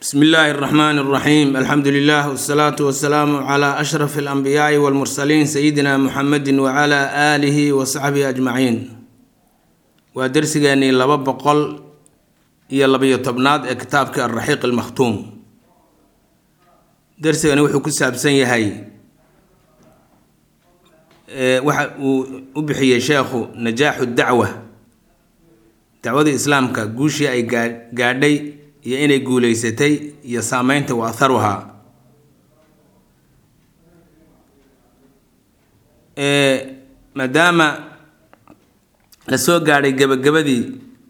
bsmi illaahi اraxmaan اraxiim alxamdu lilah wsalaatu wasalaamu cla ashraf alanbiyaai walmursaliin sayidina muxamedi wacala aalihi wa saxbihi ajmaciin waa dersigeenii laba boqol iyo labayo tobnaad ee kitaabka alraxiiq almakhtuum dersigani wuxuu ku saabsan yahay waxa uu u bixiyey sheekhu najaaxu dacwa dacwadii islaamka guushii ay gaadhay iyo inay guuleysatay iyo saameynta wa atharuhaa maadaama la soo gaadhay gebagabadii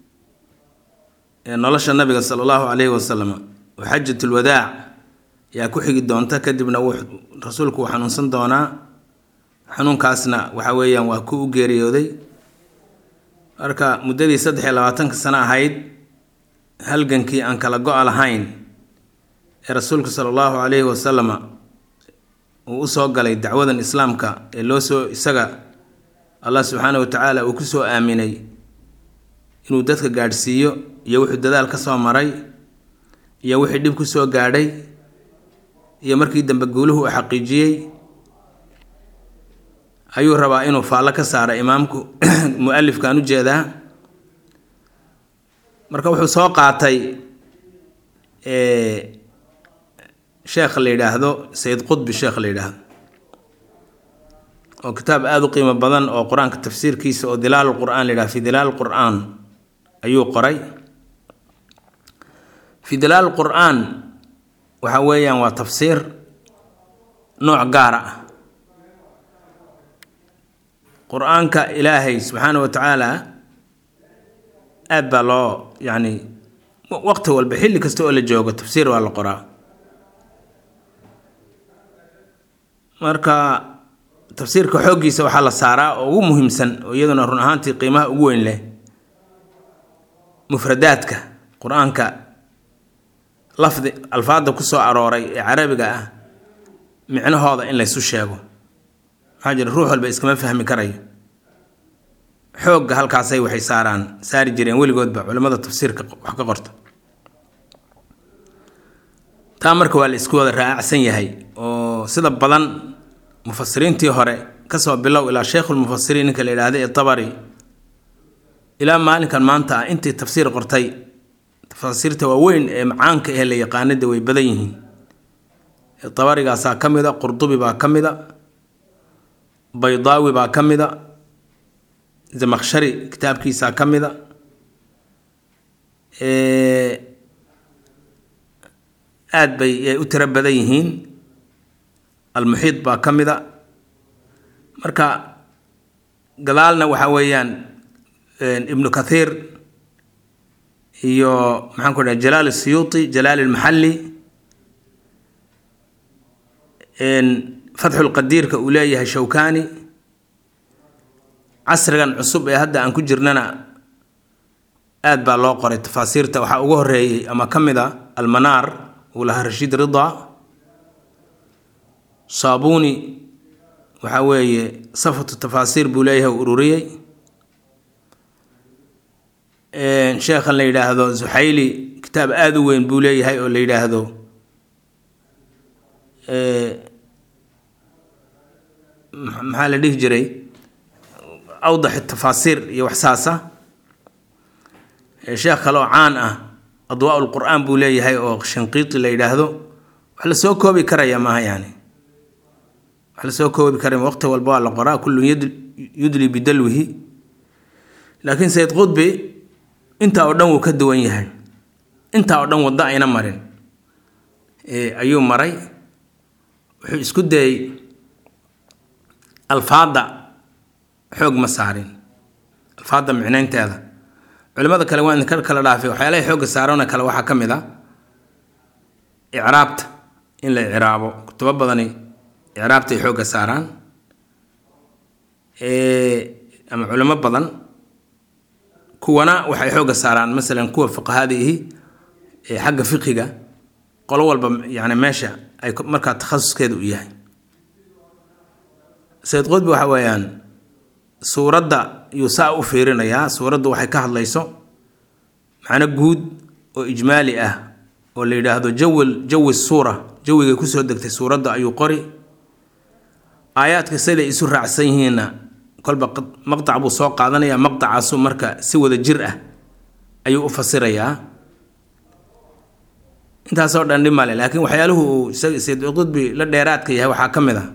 nolosha nabiga sala allahu calayhi wasalam oo xajatulwadaac yaa ku xigi doonta kadibna rasuulku uu xanuunsan doonaa xanuunkaasna waxa weeyaan waa ku u geeriyooday marka muddadii saddex iyo labaatanka sano ahayd halgankii aan kala go-a lahayn ee rasuulka sala allahu calayhi wasalama uu usoo galay dacwadan islaamka ee loo soo isaga allah subxaana wa tacaala uu ku soo aaminay inuu dadka gaadhsiiyo iyo wuxuu dadaal ka soo maray iyo wixii dhib ku soo gaadhay iyo markii dambe guuluhu uu xaqiijiyey ayuu rabaa inuu faallo ka saara imaamku mu-alifkaan u jeedaa marka wuxuu soo qaatay sheekha la yidhaahdo sayid qudbi sheekh la yidhaahdo oo kitaab aada u qiimo badan oo qur-aanka tafsiirkiisa oo dilaal qur-aan la yidhahdo fi dilaal qur-aan ayuu qoray fi dilaal qur-aan waxa weeyaan waa tafsiir nooc gaara ah qur-aanka ilaahay subxaana wa tacaala aad baa loo yacni waqti walba xilli kasta oo la joogo tafsiir waa la qoraa marka tafsiirka xooggiisa waxaa la saaraa oo ugu muhiimsan oo iyaduna run ahaantii qiimaha ugu weyn leh mufradaadka qur-aanka lafdi alfaadda ku soo arooray ee carabiga ah micnahooda in laysu sheego maxaa jira ruux walba iskama fahmi karayo xoogga halkaasay waxay saaraan saari jireen weligoodba culimmada tafsiirka wax ka qorta taa marka waa la isku wada raacsan yahay oo sida badan mufasiriintii hore kasoo bilow ilaa sheikhulmufasiriin ninka la yidhaahda ee tabari ilaa maalinkan maanta ah intii tafsiir qortay tafasiirta waaweyn ee macaanka ee la yaqaanada way badan yihiin tabarigaasaa ka mid a qurdubi baa ka mid a baydaawi baa ka mid a zamakshari kitaabkiisaa ka mid a aada bay u tiro badan yihiin almuxiid baa ka mid a marka gadaalna waxa weeyaan ibnu kathiir iyo maxaan ku dhaha jalaal siyuuti jalaal ilmaxalli fatxulqadiirka uu leeyahay shawkani casrigan cusub ee hadda aan ku jirnana aada baa loo qoray tafaasiirta waxaa ugu horeeyey ama ka mid a almanaar uu lahaa rashiid rida saabuni waxa weeye safatu tafaasiir buu leeyahay u ururiyey sheekhan la yidhaahdo zuxayli kitaab aada u weyn buu leeyahay oo la yidhaahdo maxaa la dhihi jiray awdax tafaasiir iyo waxsaasa sheekh kale oo caan ah adwaa lqur-aan buu leeyahay oo shanqiiti la yidhaahdo wax la soo koobi karaya maaha yani wax lasoo koobi karaya waqti walba waa la qoraa kullun yudli bidalwihi laakiin sayid qudbi intaa oo dhan wuu ka duwan yahay intaa oo dhan waddo ayna marin ayuu maray wuxuu isku dayey alfaadda xoog ma saarin alfaadda micnaynteeda culimada kale waa idinka kala dhaafay waxyaalahay xoogga saarana kale waxaa ka mid a icraabta in la icraabo kutubo badani icraabtay xoogga saaraan ama culimo badan kuwana waxay xoogga saaraan masalan kuwa fuqahadiihi ee xagga fiqiga qolo walba yani meesha ay markaa takhasuskeeda u yahay sayid qudbi waxa weeyaan suuradda yuu saa u fiirinayaa suuraddu waxay ka hadlayso macno guud oo ijmaali ah oo la yidhaahdo jawi jawi suura jawigay kusoo degtay suuradda ayuu qori aayaadka siday isu raacsan yihiinna kolba maqtac buu soo qaadanayaa maqtacaasu marka si wada jir ah ayuu u fasirayaa intaasoo dhan dhib male laakiin waxyaaluhu uu sayd qudbi la dheeraadka yahay waxaa ka mid a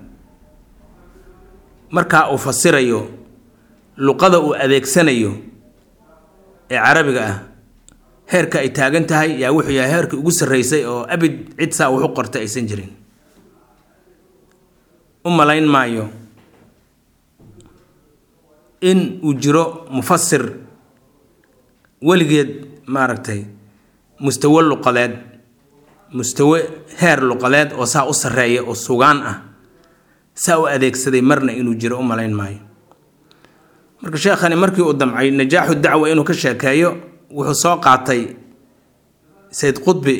markaa uu fasirayo luqada uu adeegsanayo ee carabiga ah heerka ay taagan tahay yaa wuxuu yahay heerka ugu sarreysay oo abid cid saa wax u qortay aysan jirin u malayn maayo in uu jiro mufasir weligeed maaragtay mustawe luqadeed mustawe heer luqadeed oo saa u sarreeya oo sugaan ah saa u adeegsaday marna inuu jiro u malayn maayo marka sheekhani markii uu damcay najaaxu dacwa inuu ka sheekeeyo wuxuu soo qaatay sayd qudbi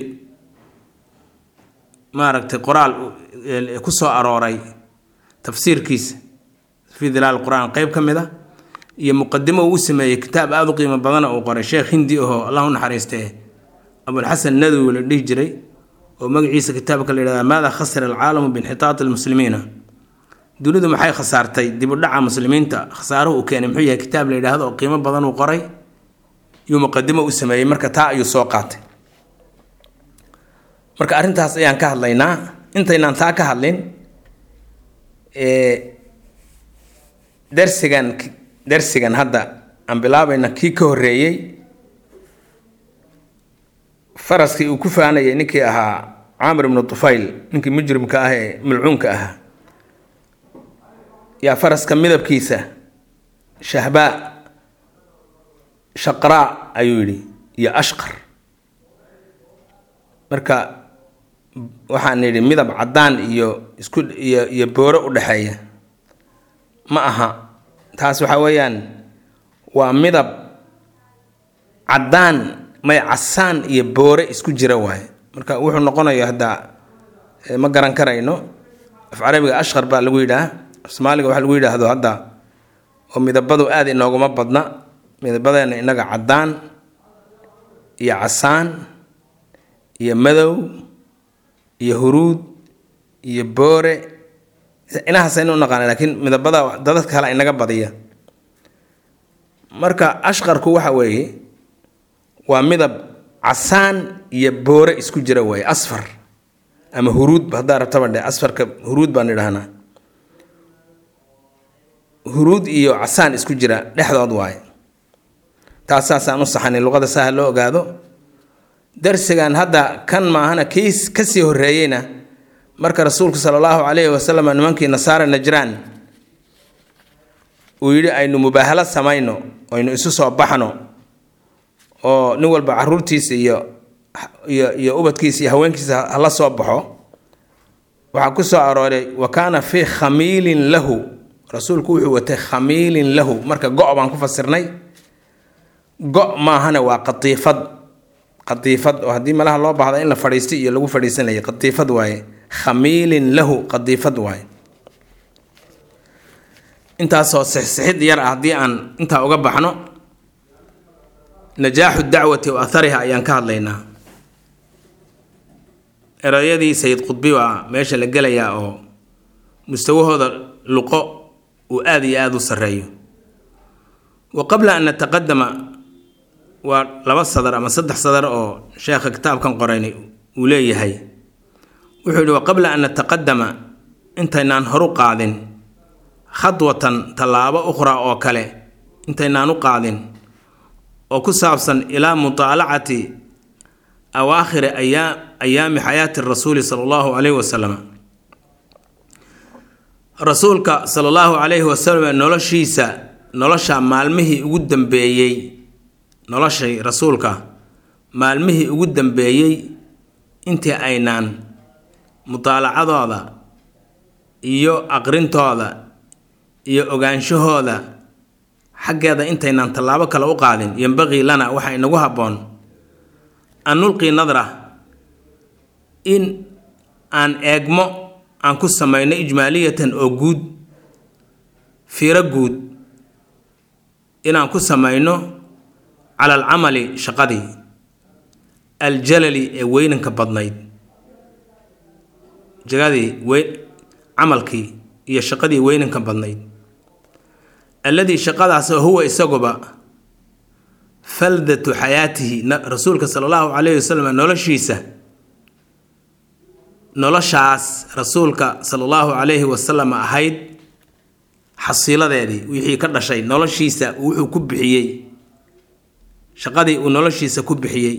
maaragtay qoraal ku soo arooray tafsiirkiisa fii dilaal qur-aan qeyb ka mid a iyo muqadimo uu u sameeyey kitaab aada u qiimo badana uu qoray sheekh hindi ahoo allah u naxariistee abulxasan nadwi la dhihi jiray oo magaciisa kitaabka la yidhahda maada khasira alcaalamu biinxitaati almuslimiina dunidu maxay khasaartay dib u dhaca muslimiinta khasaaruhu uu keenay muxuu yahay kitaab la yidhaahdo oo qiimo badan uu qoray yuu muqadimo u sameeyey marka taa ayuu soo qaatay marka arrintaas ayaan ka hadlaynaa intaynaan taa ka hadlin darsigan darsigan hadda aan bilaabayna kii ka horreeyey faraskii uu ku faanayay ninkii ahaa caamir ibnu tufayl ninkii mujrimka ah ee malcuunka ahaa yaa faraska midabkiisa shahbaa shaqraa ayuu yidhi iyo ashqar marka waxaan yidhi midab caddaan iyo isku iyo iyo booro u dhexeeya ma aha taas waxaa weeyaan waa midab caddaan may casaan iyo boore isku jira waaye marka wuxuu noqonayo hadda ma garan karayno af carabiga ashqar baa lagu yidhaah af soomaaliga waxaa lagu yidhaahdo hadda oo midabadu aada inooguma badna midabadeena innaga caddaan iyo casaan iyo madow iyo huruud iyo boore inahaasaynu u naqaana laakiin midabada dadadka kale inaga badiya marka ashqarku waxa weeye waa midab casaan iyo boore isku jira waaye asfar ama huruud haddaa rabtaba dhe asfarka huruud baan idhahnaa huruud iyo casaan isku jira dhexdood waaye taas saasaan u saxanay luqada saha loo ogaado darsigan hadda kan maahana kii kasii horreeyeyna marka rasuulku sala allahu calayhi wasalam nimankii nasaara najraan uu yidhi aynu mubaahala samayno aynu isu soo baxno oo nin walba caruurtiisa iyo iyo iyo ubadkiisa iyo haweenkiisa hala soo baxo waxaa ku soo arooray wa kaana fii khamiilin lahu rasuulku wuxuu watay khamiilin lahu marka go' baan ku fasirnay go' maahana waa qatiifad qatiifad oo haddii malaha loo baahda in la fadhiisto iyo lagu fadhiisanayay qatiifad waaye khamiilin lahu qatiifad waaye intaasoo sixsixid yar ah haddii aan intaa uga baxno najaaxu dacwati wa athariha ayaan ka hadlaynaa erayadii sayid qudbi baa meesha la gelayaa oo mustawahooda luqo uu aada iyo aada u sarreeyo wa qabla an nataqadama waa laba sadar ama saddex sadar oo sheekha kitaabkan qorayni uu leeyahay wuxuu yidhi wa qabla an nataqadama intaynaan horu qaadin khadwatan tallaabo ukhraa oo kale intaynaan u qaadin oo ku saabsan ilaa mutaalacati awaakhiri ayaa ayaami xayaati rasuuli sala allahu calayhi wasalam rasuulka sala allahu calayhi wasalam noloshiisa nolosha maalmihii ugu dambeeyey noloshay rasuulka maalmihii ugu dambeeyey intii aynaan mutaalacadooda iyo aqrintooda iyo ogaanshahooda xaggeeda intaynaan tallaabo kale u qaadin yembaqii lana waxaa inagu habboon an nulqii nadra in aan eegmo aan ku samayno ijmaaliyatan oo guud fiiro guud inaan ku samayno cala alcamali shaqadii aljalali ee weynanka badnayd jagadii wey camalkii iyo shaqadii weynanka badnayd alladii shaqadaasoo huwa isaguba faldatu xayaatihi rasuulka sala allahu calayhi wasalam noloshiisa noloshaas rasuulka sala allahu calayhi wasalam ahayd xasiiladeedii wixii ka dhashay noloshiisa wuxuu ku bixiyey shaqadii uu noloshiisa ku bixiyey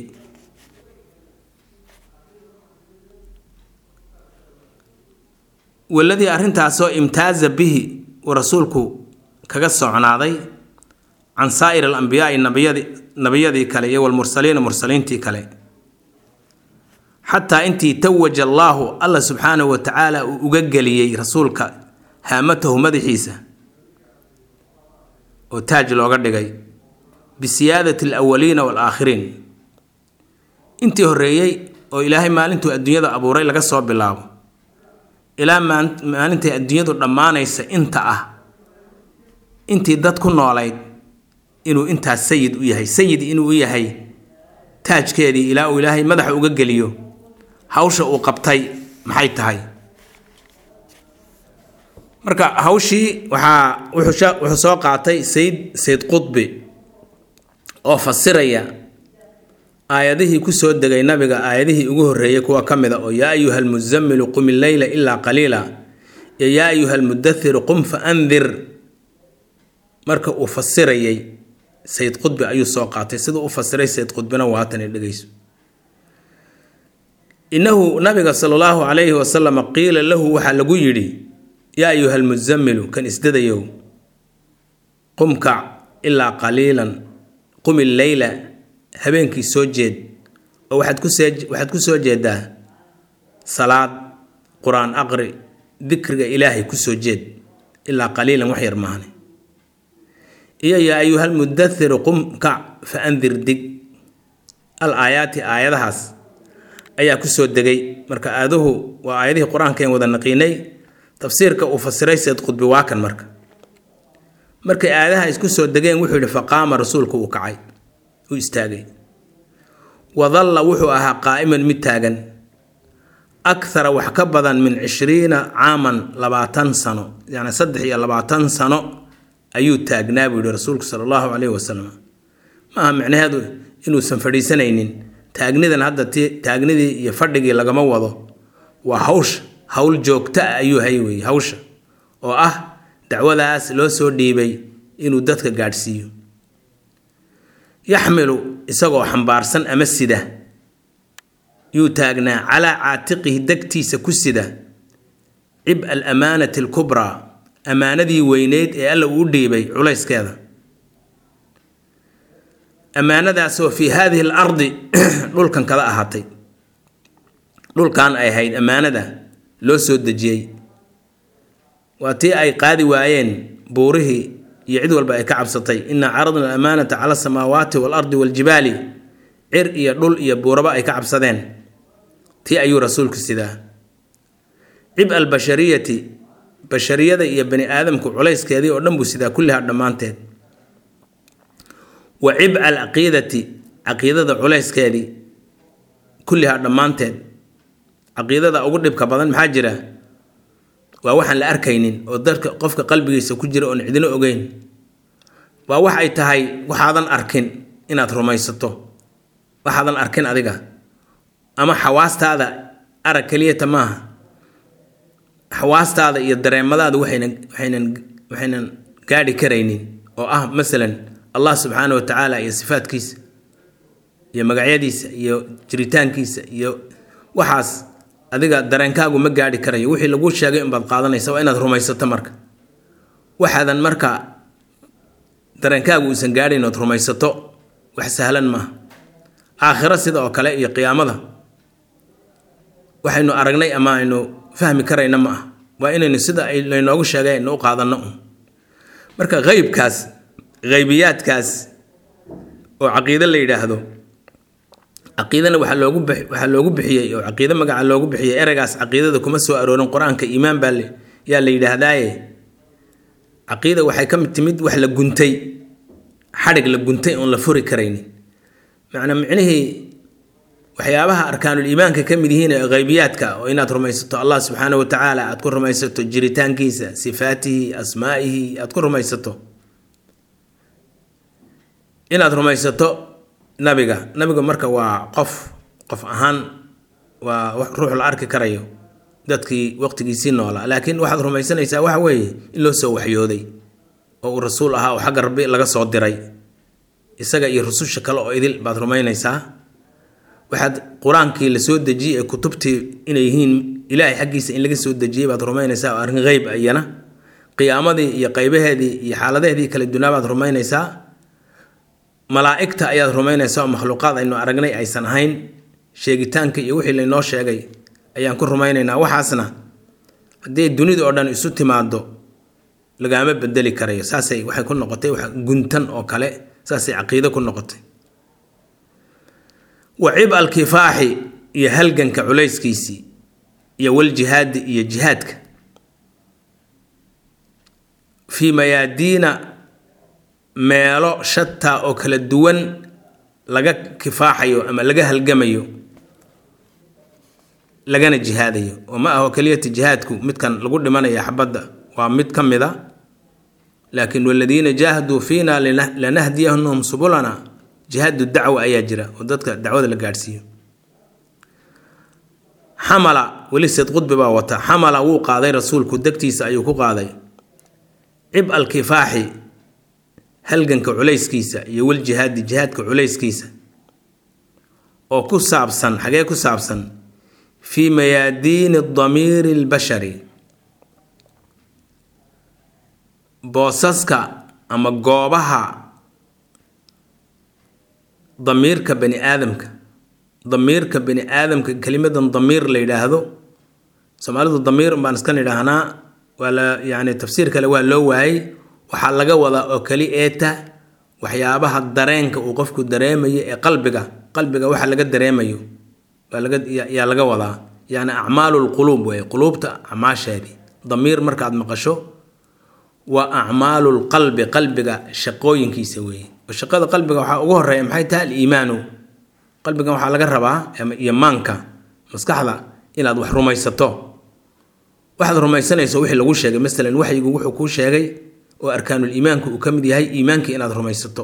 waladii arrintaasoo imtaaza bihi uu rasuulku kaga socnaaday can saa'ir alambiyaai nabiyadi nabiyadii kale iyo walmursaliina mursaliintii kale xataa intii tawaja allaahu alla subxaanahu wa tacaala uu uga geliyey rasuulka haamatahu madaxiisa oo taaj looga dhigay bisiyaadati alawaliina waalaakhiriin intii horreeyey oo ilaahay maalintuu adduunyada abuuray laga soo bilaabo ilaa maalintay adduunyadu dhammaanaysa inta ah intii dad ku noolayd inuu intaas sayid u yahay sayid inuu u yahay taajkeedii ilaa uu ilaahay madaxa uga geliyo hawsha uu qabtay maxay tahay marka hawshii waxaa wuxuu soo qaatay sayid sayd qudbi oo fasiraya aayadihii kusoo degay nabiga aayadihii ugu horreeyey kuwa ka mid a oo yaa ayuha almusamilu qum illeyla ilaa qaliila iyo yaa ayuha almudathiru qum fa andir marka uu fasirayay sayid qudbi ayuu soo qaatay siduu u fasiray sayid qudbina waatan dhegeyso innahu nabiga sala allahu calayhi wasalam qiila lahu waxaa lagu yidhi yaa ayuha almusamilu kan isdadayow qumkac ilaa qaliilan qum illeyla habeenkii soo jeed oo waxaad kusee waxaad ku soo jeedaa salaad qur-aan aqri dikriga ilaahay kusoo jeed ilaa qaliilan wax yar maahne iyo yaa ayuhal mudathiru qum kac fa andir dig al aayaati aayadahaas ayaa kusoo degay marka aaduhu waa aayadihii qur-aankaen wada naqiinay tafsiirka uu fasiray seed qudbi waa kan marka markay aayadaha isku soo degeen wuxuu yidhi faqaama rasuulku uu kacay u istaagay wadalla wuxuu ahaa qaa'iman mid taagan akhara wax ka badan min cishriina caaman labaatan sano yacni saddex iyo labaatan sano ayuu taagnaa buu yihi rasuulku sala allahu caleyhi wasalam maaha micnaheedu inuusan fadhiisanaynin taagnidan hadda ti taagnidii iyo fadhigii lagama wado waa hawsha howl joogta ah ayuu hay weye hawsha oo ah dacwadaas loo soo dhiibay inuu dadka gaadhsiiyo yaxmilu isagoo xambaarsan ama sida yuu taagnaa calaa caatiqihi degtiisa ku sida cib alamaanati alkubraa ammaanadii weyneyd ee alla uu dhiibay culayskeeda ammaanadaasoo fii haadihi al ardi dhulkan kada ahaatay dhulkan ay ahayd ammaanada loo soo dejiyey waa tii ay qaadi waayeen buurihii iyo cid walba ay ka cabsatay inaa caradna alamaanata cala asamaawaati waalardi waaljibaali cir iyo dhul iyo buuraba ay ka cabsadeen tii ayuu rasuulku sidaa cib albashariyati bashariyada iyo bani aadamku culayskeedii oo dhan buu sidaa kullihaa dhammaanteed wa cibca alcaqiidati caqiidada culayskeedii kullihaa dhammaanteed caqiidada ugu dhibka badan maxaa jira waa waxaan la arkaynin oo dadka qofka qalbigiisa ku jira oon cidino ogeyn waa wax ay tahay waxaadan arkin inaad rumaysato waxaadan arkin adiga ama xawaastaada arag keliyata maaha xawaastaada iyo dareemadaada waxaynan waxaynan waxaynan gaadhi karaynin oo ah masalan allah subxaana wa tacaala iyo sifaadkiisa iyo magacyadiisa iyo jiritaankiisa iyo waxaas adiga dareenkaagu ma gaadhi karayo wixii laguu sheegay inbaad qaadanaysa waa inaad rumaysato marka waxaadan marka dareenkaagu uusan gaadhayn ood rumaysato wax sahlan maaha aakhiro sida oo kale iyo qiyaamada waxaynu aragnay ama aynu fahmi karayna ma ah waa inaynu sida laynoogu sheegay aynu u qaadanno un marka qeybkaas qeybiyaadkaas oo caqiide la yidhaahdo caqiidana waxaa loogu waxaa loogu bixiyey oo caqiide magaca loogu bixiyey ereygaas caqiidada kuma soo aroorin qur-aanka iimaan baa yaa la yidhaahdaaye caqiida waxay ka mid timid wax la guntay xadhig la guntay oon la furi karaynin macnaa micnihii waxyaabaha arkaanul iimaanka ka mid yihiin ee qeybiyaadka oo inaad rumaysato allah subxaana wa tacaala aad ku rumaysato jiritaankiisa sifaatihi asmaa'ihi aad ku rumaysato inaad rumaysato nabiga nabiga marka waa qof qof ahaan waa ruux la arki karayo dadkii waqtigiisii noolaa laakiin waxaad rumaysanaysaa waxa weeye in loo soo waxyooday oo uu rasuul ahaa oo xagga rabbi laga soo diray isaga iyo rususha kale oo idil baad rumaynaysaa waxaad qur-aankii la soo dejiyey ee kutubtii inay yihiin ilaahay xaggiisa in laga soo dejiyey baad rumaynaysaa oo arrin qeyb iyana qiyaamadii iyo qaybaheedii iyo xaaladaheedii kala dunaa baad rumaynaysaa malaa'igta ayaad rumaynaysaa oo makhluuqaad aynu aragnay aysan ahayn sheegitaanka iyo wixii laynoo sheegay ayaan ku rumaynaynaa waxaasna haddii dunida oo dhan isu timaado lagaama bedeli karayo saasay waxay ku noqotay wax guntan oo kale saasay caqiido ku noqotay wa cib alkifaaxi iyo halganka culayskiisii iyo waljihaadi iyo jihaadka fii mayaadiina meelo shataa oo kala duwan laga kifaaxayo ama laga halgamayo lagana jihaadayo oo ma aho keliyata jihaadku midkan lagu dhimanaya xabadda waa mid ka mid a laakiin waladiina jaahaduu fiina lanahdiyahum subulana jihaadu dacwa ayaa jira oo dadka dacwada la gaadhsiiyo xamala weli seed qudbi baa wata xamala wuu qaaday rasuulku degtiisa ayuu ku qaaday cib alkifaaxi halganka culayskiisa iyo waljihaadi jihaadka culayskiisa oo ku saabsan xagee ku saabsan fii mayaadiini damiiri albashari boosaska ama goobaha damiirka bani aadamka damiirka bani aadamka kelimadan damiir la yidhaahdo soomaalidu damiir baan iskan idhaahnaa waa la yani tafsiir kale waa loo waayey waxaa laga wadaa oo keli eeta waxyaabaha dareenka uu qofku dareemayo ee qalbiga qalbiga waxa laga dareemayo yaa laga wadaa yani acmaalu lquluub wey quluubta acmaasheedii damiir markaad maqasho waa acmaalu lqalbi qalbiga shaqooyinkiisa weeye oo shaqada qalbiga waxaa ugu horeeya maxay tahay aliimaanu qalbigan waxaa laga rabaa iyo maanka maskaxda inaad wax rumaysato waxaad rumaysanayso wixii lagu sheegay masalan waxyigu wuxuu kuu sheegay oo arkaanul iimaanka uu ka mid yahay iimaanka inaad rumaysato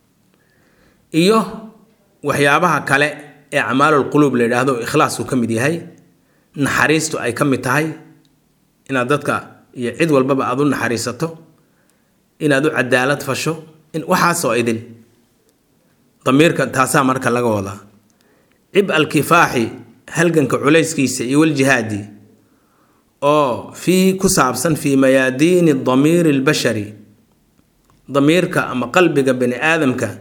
iyo waxyaabaha kale ee acmaalul quluub la yidhaahdo oo ikhlaas uu ka mid yahay naxariistu ay ka mid tahay inaad dadka iyo cid walbaba aad u naxariisato inaad u cadaalad fasho waxaasoo idil damiirka taasaa marka laga wadaa cib alkifaaxi halganka culayskiisa iyo waljihaadi oo fii ku saabsan fii mayaadiini damiiri albashari damiirka ama qalbiga bani aadamka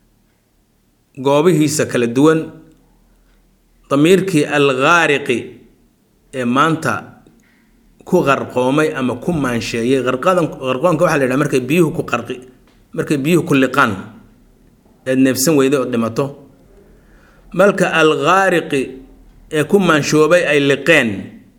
goobihiisa kala duwan damiirkii alghaariqi ee maanta ku qarqoomay ama ku maansheeyey qarqadan qarqoonka waxaa la yidhaha markay biyuhu ku qarqi markay biyuhu ku liqaan eed neefsan weyday oo dhimato marka alghaariqi ee ku maanshoobay ay liqeen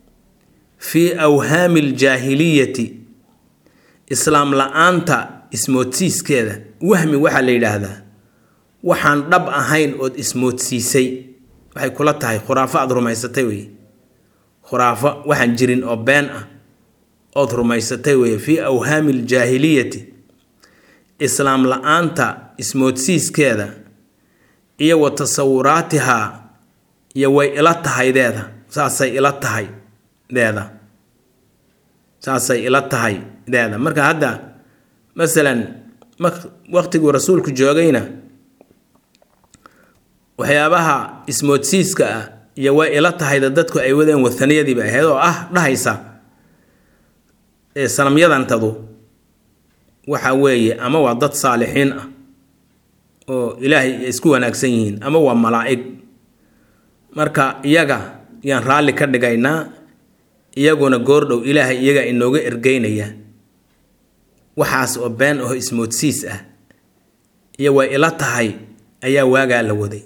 fii awhaami aljaahiliyati islaam la-aanta ismoodsiiskeeda wahmi waxaa la yidhaahdaa waxaan dhab ahayn ood ismoodsiisay waxay kula tahay khuraafo aada rumaysatay wey khuraafo waxaan jirin oo been ah ood rumaysatay wey fii awhaami aljaahiliyati islaam la-aanta ismoodsiiskeeda iyo wa tasawuraatihaa iyo way ila tahaydeeda saasay ila tahay deeda saasay ila tahay deeda marka hadda masalan waqtiguu rasuulku joogayna waxyaabaha ismoodsiiska ah iyo way ila tahayda dadku ay wadeen wathaniyadiiba ahayd oo ah dhahaysa ee sanamyadantadu waxa weeye ama waa dad saalixiin ah oo ilaahay isku wanaagsan yihiin ama waa malaa'ig marka iyaga yaan raalli ka dhigaynaa iyaguna goordhow ilaahay iyaga inooga ergeynaya waxaas oo been aho ismoodsiis ah iyo way ila tahay ayaa waagaa la waday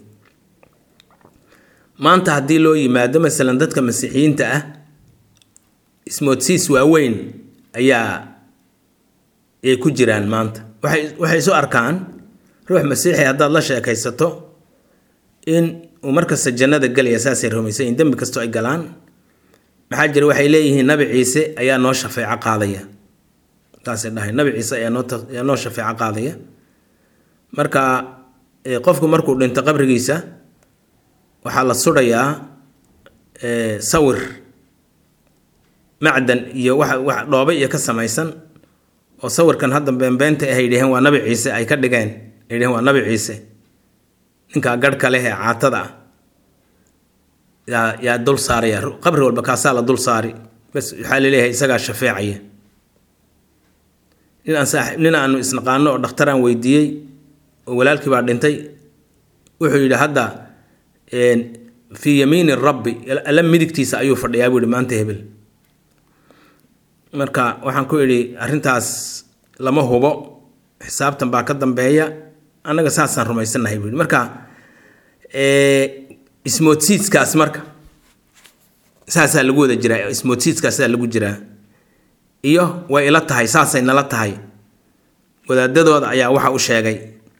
maanta haddii loo yimaado masalan dadka masiixiyiinta ah ismoodsiis waaweyn ayaa ay ku jiraan maanta waxay waxay isu arkaan ruux masiixi haddaad la sheekaysato in uu markasta jannada gelaya saasay rumaysan yihin dembi kastoo ay galaan maxaa jira waxay leeyihiin nabi ciise ayaa noo shafeeco qaadaya saasay dhahay nabi ciise ayaa noo ayaa noo shafeeco qaadaya marka qofku markuu dhinto qabrigiisa waxaa la sudhayaa sawir macdan iyo waxa wax dhoobe iyo ka samaysan oo sawirkan hadda beenbeenta ah ay dhaheen waa nabi ciise ay ka dhigeen ay dhaheen waa nabi ciise ninkaa garhka leh ee caatada ah yaa yaa dul saaraya qabri walba kaasaa la dul saari bas waxaa laleeyahay isagaa shafeecaya nin aan saaxib nin aanu isnaqaano oo dhakhtaraan weydiiyey oo walaalkii baa dhintay wuxuu yidhi hadda fii yamiini rabbi alla midigtiisa ayuu fadhiyaa buu yihi maanta hebel marka waxaan ku idhi arrintaas lama hubo xisaabtan baa ka dambeeya annaga saasaan rumaysannahay buu yihi marka ismoodsiidskaas marka saasaa lagu wada jiraa ismoodsiidskaasaa lagu jiraa iyo way ila tahay saasay nala tahay wadaadadooda ayaa waxa u sheegay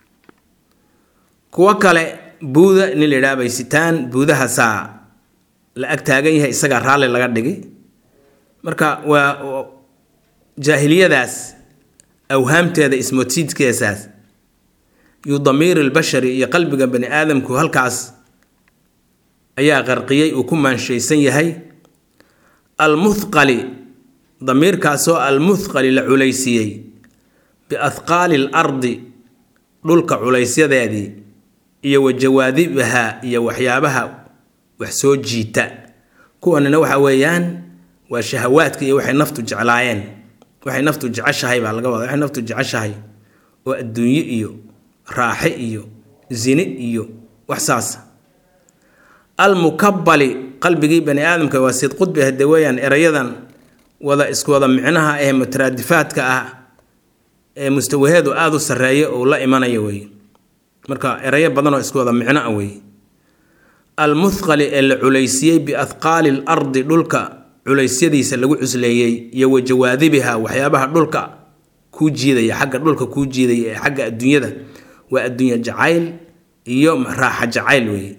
kuwo kale buuda nin la yidhaha bay sitaan buudahaasaa la ag taagan yahay isagaa raalli laga dhigi marka waa jaahiliyadaas awhaamteeda ismoodsiidkeesaas yu damiir albashari iyo qalbiga bani aadamku halkaas ayaa qarqiyey uu ku maanshaysan yahay almuthqali damiirkaasoo almuthqali la culaysiiyey biathqaali l ardi dhulka culaysyadeedii iyo wa jawaadibaha iyo waxyaabaha wax soo jiita kuwanina waxa weeyaan waa shahawaadka iyo waxay naftu jeclaayeen waxay naftu jeceshahay baa laga wada waxay naftu jeceshahay oo adduunye iyo raaxe iyo zine iyo wax saasa almukabali qalbigii bani aadamka waa sid qudbi hade weeyaan erayadan wada isku wada micnaha ee mutaraadifaadka ah ee mustawaheedu aada u sarreeya oo la imanaya weeye marka erayo badanoo isku wada micno ah weeye almuthqali ee la culaysiyey biathqaali l ardi dhulka culeysyadiisa lagu cusleeyey iyo wa jawaadibiha waxyaabaha dhulka kuu jiidaya xagga dhulka kuu jiidaya ee xagga adduunyada waa adduunye jacayl iyo raaxa jacayl weeye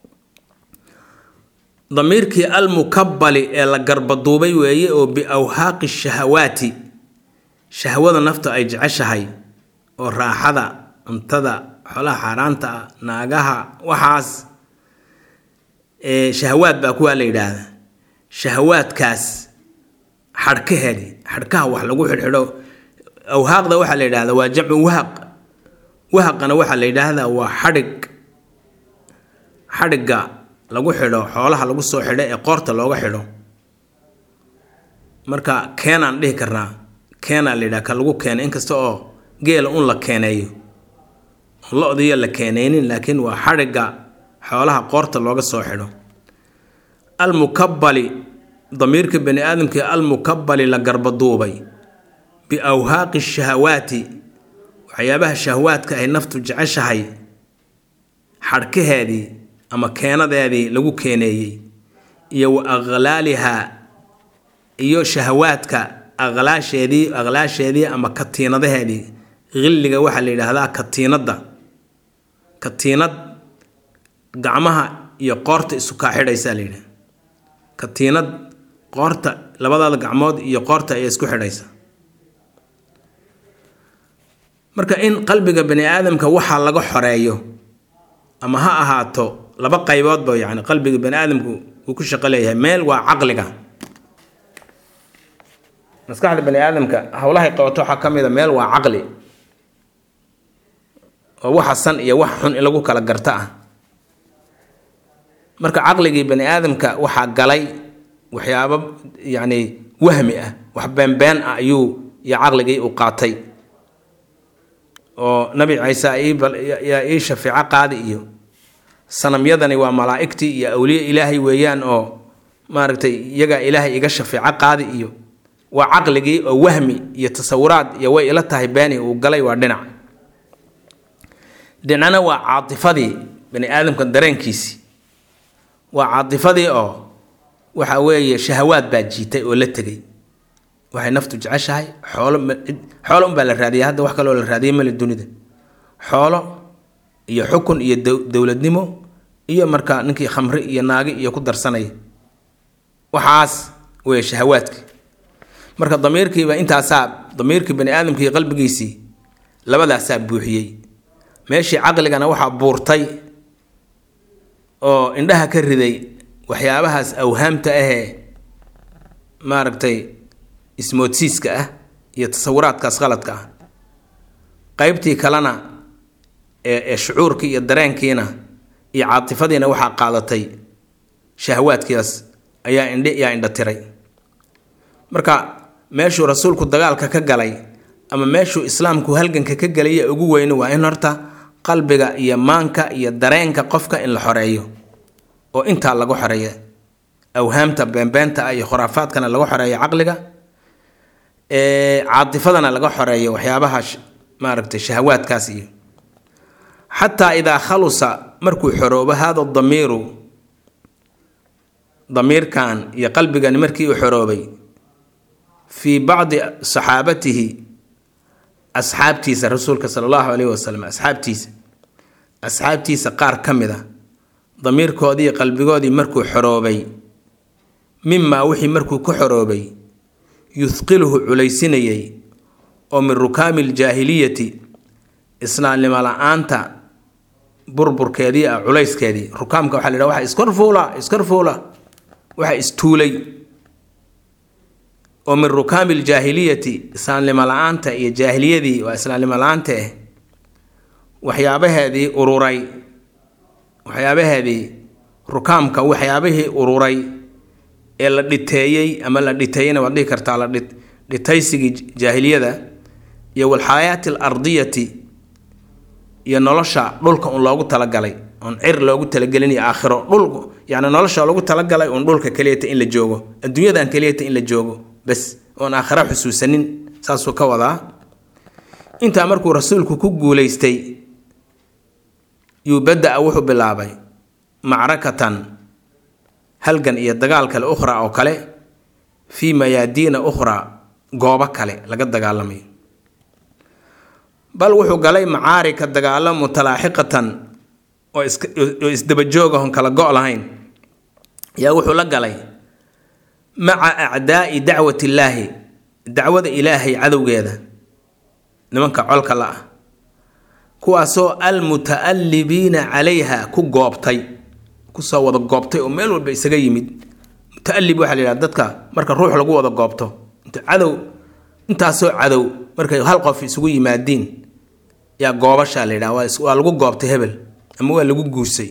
damiirkii almukabali ee la garbaduubay weeye oo biawhaaqi shahawaati shahwada nafta ay jeceshahay oo raaxada cuntada xolaha xaaraanta ah naagaha waxaas shahawaad baa kuwaa la yidhaahdaa shahawaadkaas xadhkaheedi xadhkaha wax lagu xidhxidho awhaaqda waxaa la yidhahdaa waa jamcu wahaq wahaqana waxaa la yidhaahdaa waa xadhig xadhigga lagu xidho xoolaha lagu soo xidho ee qoorta looga xidho marka keenaan dhihi karnaa keenaa la yidhaha ka lagu keena inkasta oo geela un la keeneeyo lo-diyo la keenaynin laakiin waa xadhigga xoolaha qoorta looga soo xidho almukabali damiirka bani aadamkii almukabali la garbaduubay biawhaaqi shahawaati waxyaabaha shahawaadka ay naftu jeceshahay xadhkaheedii ama keenadeedii lagu keeneeyey iyo wa aqlaaliha iyo shahawaadka aqlaasheedii aqlaasheedii ama katiinadaheedii qilliga waxaa la yidhaahdaa katiinadda katiinad gacmaha iyo qoorta isu kaa xidhaysaa la yidhaha katiinad qoorta labadaada gacmood iyo qoorta ayaa isku xidhaysa marka in qalbiga bani aadamka waxaa laga xoreeyo ama ha ahaato laba qayboodba yani qalbiga bani aadamku uu ku shaqo leeyahay meel waa caqliga maskaxda bani aadamka howlahay qabato waxaa ka mid a meel waa caqli oo waxa san iyo wax xun in lagu kala garta ah marka caqligii bani aadamka waxaa galay waxyaabo yacni wahmi ah wax beenbeen ah ayuu iyo caqligii u qaatay oo nabi ciise yaa ii shafeeco qaadi iyo sanamyadani waa malaa'igtii iyo awliye ilaahay weeyaan oo maaragtay iyagaa ilaahay iga shafeeco qaadi iyo waa caqligii oo wahmi iyo tasawuraad iyo way ila tahay beeni uu galay waa dhinac dhinacna waa caatifadii bani aadamka dareenkiisii waa caatifadii oo waxa weeye shahawaad baa jiitay oo la tegay waxay naftu jeceshahay xoolo xoolo unbaa la raadiyay hadda wax kaloo la raadiyay male dunida xoolo iyo xukun iyo dowladnimo iyo marka ninkii khamri iyo naagi iyo ku darsanaya waxaas wey shahawaadki marka damiirkiiba intaasaa damiirkii bani aadamkii qalbigiisii labadaasaa buuxiyey meeshii caqligana waxaa buurtay oo indhaha ka riday waxyaabahaas awhaamta ahee maaragtay ismoodsiiska ah iyo tasawuraadkaas qaladka ah qeybtii kalena ee ee shucuurkii iyo dareenkiina iyo caatifadiina waxaa qaadatay shahwaadkiidaas ayaa indhe yaa indha tiray marka meeshuu rasuulku dagaalka ka galay ama meeshuu islaamku halganka ka galaya ugu weyni waa in horta qalbiga iyo maanka iyo dareenka qofka in la xoreeyo oo intaa lagu xoreeya awhaamta beenbeenta ah iyo khuraafaadkana laga xoreeyo caqliga caatifadana laga xoreeyo waxyaabaha maaragtay shahawaadkaas iyo xataa idaa khalusa markuu xoroobo haada damiiru damiirkan iyo qalbigani markii uu xoroobay fii bacdi saxaabatihi asxaabtiisa rasuulka sala allahu caleyhi wasalam asxaabtiisa asxaabtiisa qaar ka mid a damiirkoodii qalbigoodii markuu xoroobay mimaa wixii markuu ku xoroobay yuthqiluhu culaysinayay oo min rukaami aljaahiliyati islaamnimo la-aanta burburkeedii ah culayskeedii rukaamka waxa la yidhaha waxa iskorfuula iskorfuula waxa istuulay oo min rukaami aljaahiliyati islaamnimo la-aanta iyo jaahiliyadii waa islaamnimo la-aanta ah waxyaabaheedii ururay waxyaabaheedii rukaamka waxyaabihii ururay ee la dhiteeyey ama la dhiteeyeyna waad dhihi kartaa la dhitaysigii jaahiliyada iyo walxaayaati alardiyati iyo nolosha dhulka un loogu talagalay oon cir loogu talagelin iyo aakhiro dhul yani nolosha loogu talagalay uun dhulka keliyata in la joogo adduunyadan keliyata in la joogo bas oon aakhira xusuusanin saasuu ka wadaa intaa markuu rasuulku ku guulaystay yuu bada-a wuxuu bilaabay macrakatan halgan iyo dagaal kale ukhraa oo kale fii mayaadiina ukhraa goobo kale laga dagaalamayo bal wuxuu galay macaarika dagaalo mutalaaxiqatan oo oo isdabajoog ahon kala go' lahayn yaa wuxuu la galay maca acdaa'i dacwat illaahi dacwada ilaahay cadowgeeda nimanka colka la ah kuwaasoo almuta'allibiina calayha ku goobtay kusoo wada goobtay oo meel walba isaga yimid muta'allib waxaa la yidhaha dadka marka ruux lagu wada goobto inta cadow intaasoo cadow markay hal qof isugu yimaadiin yaa goobashaa la yidhaha waa lagu goobtay hebel ama waa lagu guursay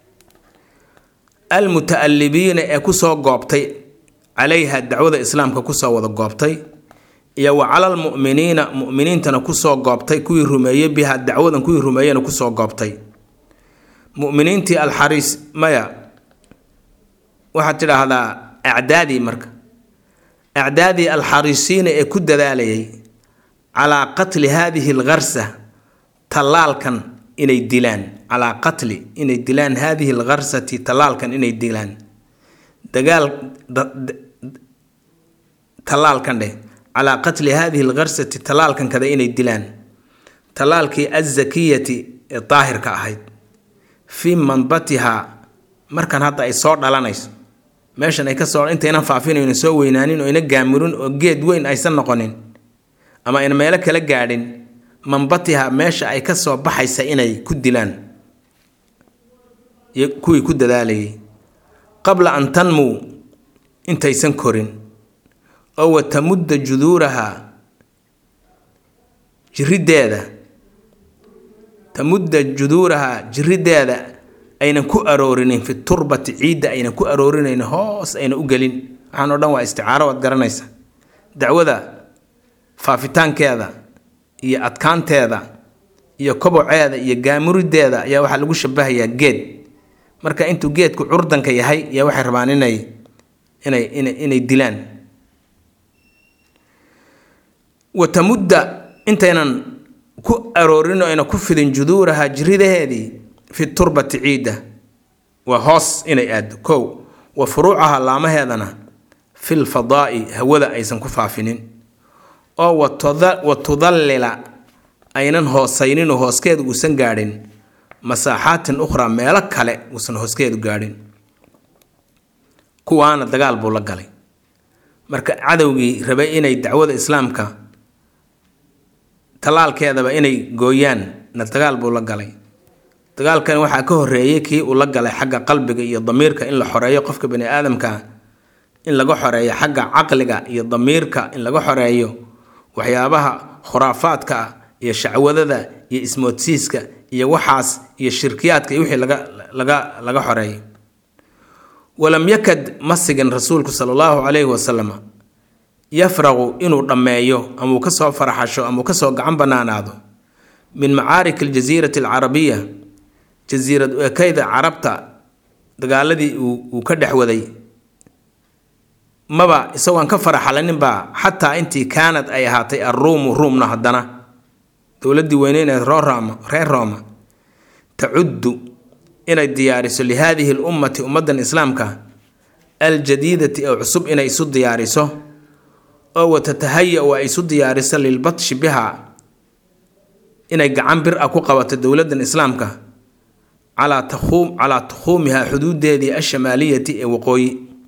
almuta'allibiina ee kusoo goobtay calayha dacwada islaamka kusoo wada goobtay iyo wa calal mu'miniina mu'miniintana kusoo goobtay kuwii rumeeyey biha dacwadan kuwii rumeeyena kusoo goobtay mu'miniintii alxariis maya waxaad tidhaahdaa acdaadii marka acdaadii alxariisiina ee ku dadaalayay calaa qatli haadihi algarsa tallaalkan inay dilaan calaa qatli inay dilaan haadihi algarsati tallaalkan inay dilaan dagaal tallaalkan dheh calaa qatli haadihi algarsati tallaalkan kada inay dilaan tallaalkii azakiyati ee daahirka ahayd fii manbatihaa markan hadda ay soo dhalanayso meeshan ay kasoo intaynan faafinayno soo weynaanin oo ina gaamurin oo geed weyn aysan noqonin ama ayna meelo kala gaadhin manbatiha meesha ay ka soo baxaysa inay ku dilaan kuwii ku dadaalayay qabla an tanmuu intaysan korin oo wa tamudda juduuraha jirideeda tamudda juduuraha jirideeda aynan ku aroorinin fi turbati ciidda aynan ku aroorinayn hoos ayna u gelin waxaan o dhan waa isticaaro waad garanaysa dacwada faafitaankeeda iyo adkaanteeda iyo koboceeda iyo gaamurideeda ayaa waxaa lagu shabahayaa geed marka intuu geedku curdanka yahay ayaa waxay rabaan inay inay inay inay dilaan wa tamudda intaynan ku aroorin oo ayna ku fidin juduuraha jiridaheedii fi turbati ciidda waa hoos inay aaddo kow wa furuucaha laamaheedana fil fadaa'i hawada aysan ku faafinin oo wa tudallila aynan hoosayninoo hooskeeda uusan gaadhin masaaxaatin ukhraa meelo kale uusan hooskeedu gaadhin kuwaana dagaal buu la galay marka cadowgii rabay inay dacwada islaamka tallaalkeedaba inay gooyaan na dagaal buu la galay dagaalkan waxaa ka horeeyey kii uu la galay xagga qalbiga iyo damiirka in la xoreeyo qofka bani aadamka in laga xoreeyo xagga caqliga iyo damiirka in laga xoreeyo waxyaabaha khuraafaadka ah iyo shacwadada iyo ismoodsiiska iyo waxaas iyo shirkiyaadka iyo wixii laga laga laga xoreeyo walam yakad ma sigin rasuulku sala allahu calayhi wasalam yafraqu inuu dhammeeyo ama uu kasoo faraxasho ama uu kasoo gacan banaanaado min macaarik aljasiirati alcarabiya jasiirad ekeyda carabta dagaaladii uu ka dhex waday maba isagoon ka faraxalaninbaa xataa intii kaanad ay ahaatay alruumu ruumna haddana dowladdii weyneyned roorama reer rooma tacuddu inay diyaariso lihaadihi lummati ummaddan islaamka aljadiidati oo cusub inay isu diyaariso oo watatahaya-u ay isu diyaariso lilbatshi biha inay gacan bir a ku qabato dowladdan islaamka calaa takuum calaa takhuumiha xuduudeedii ashamaaliyati ee waqooyi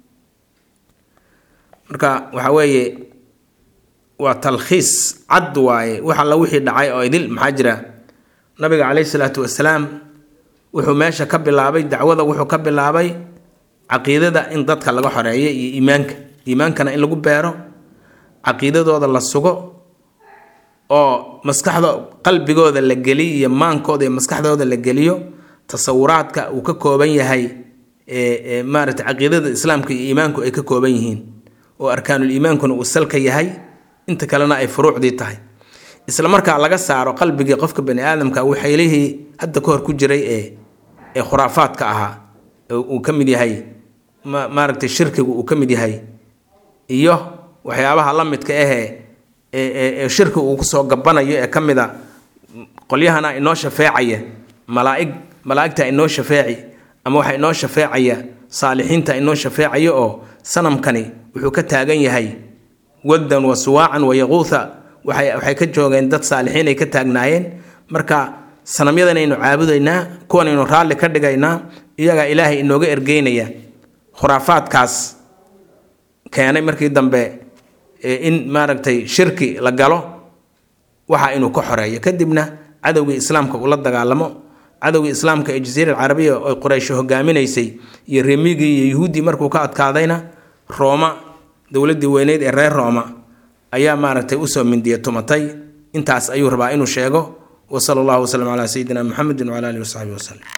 marka waxa weeye waa talkhiis cad waaye wax alla wixii dhacay oo idil maxaa jira nabiga caleyhi salaatu wasalaam wuxuu meesha ka bilaabay dacwada wuxuu ka bilaabay caqiidada in dadka laga xoreeyo iyo iimaanka iimaankana in lagu beero caqiidadooda la sugo oo maskaxda qalbigooda la geliyo iyo maankooda iyo maskaxdooda la geliyo tasawuraadka uu ka kooban yahay maarata caqiidada islaamka iyo iimaanku ay ka kooban yihiin oo arkaanul iimaankuna uu salka yahay inta kalena ay furuucdii tahay isla markaa laga saaro qalbigii qofka bani aadamka waxaylihii hadda ka hor ku jiray ee ee khuraafaadka ahaa uu ka mid yahay maaragtay shirkigu uu ka mid yahay iyo waxyaabaha la midka ahee ee shirki uu kusoo gabanayo ee ka mid a qolyahana inoo shafeecaya malaaig malaa'igta inoo shafeeci ama waxa inoo shafeecaya saalixiinta inoo shafeecaya oo sanamkani wuxuu ka taagan yahay waddan wa suwaacan wa yaquutha waxay ka joogeen dad saalixiin ay ka taagnaayeen marka sanamyadanaynu caabudaynaa kuwanaynu raalli ka dhigaynaa iyagaa ilaahay inooga ergeynaya khuraafaadkaas keenay markii dambe in maaragtay shirki la galo waxa inuu ka xoreeyo kadibna cadowgii islaamka ula dagaalamo cadowgii islaamka ee jasiira alcarabiya oy quraysho hogaaminaysay iyo remigii iyo yuhuuddii markuu ka adkaadayna rooma dowladdii weyneyd ee reer rooma ayaa maaragtay usoo mindiya tumatay intaas ayuu rabaa inuu sheego wa sala allahu wasalam calaa sayidina muxamedin wcala alihi wasaxbi wasalem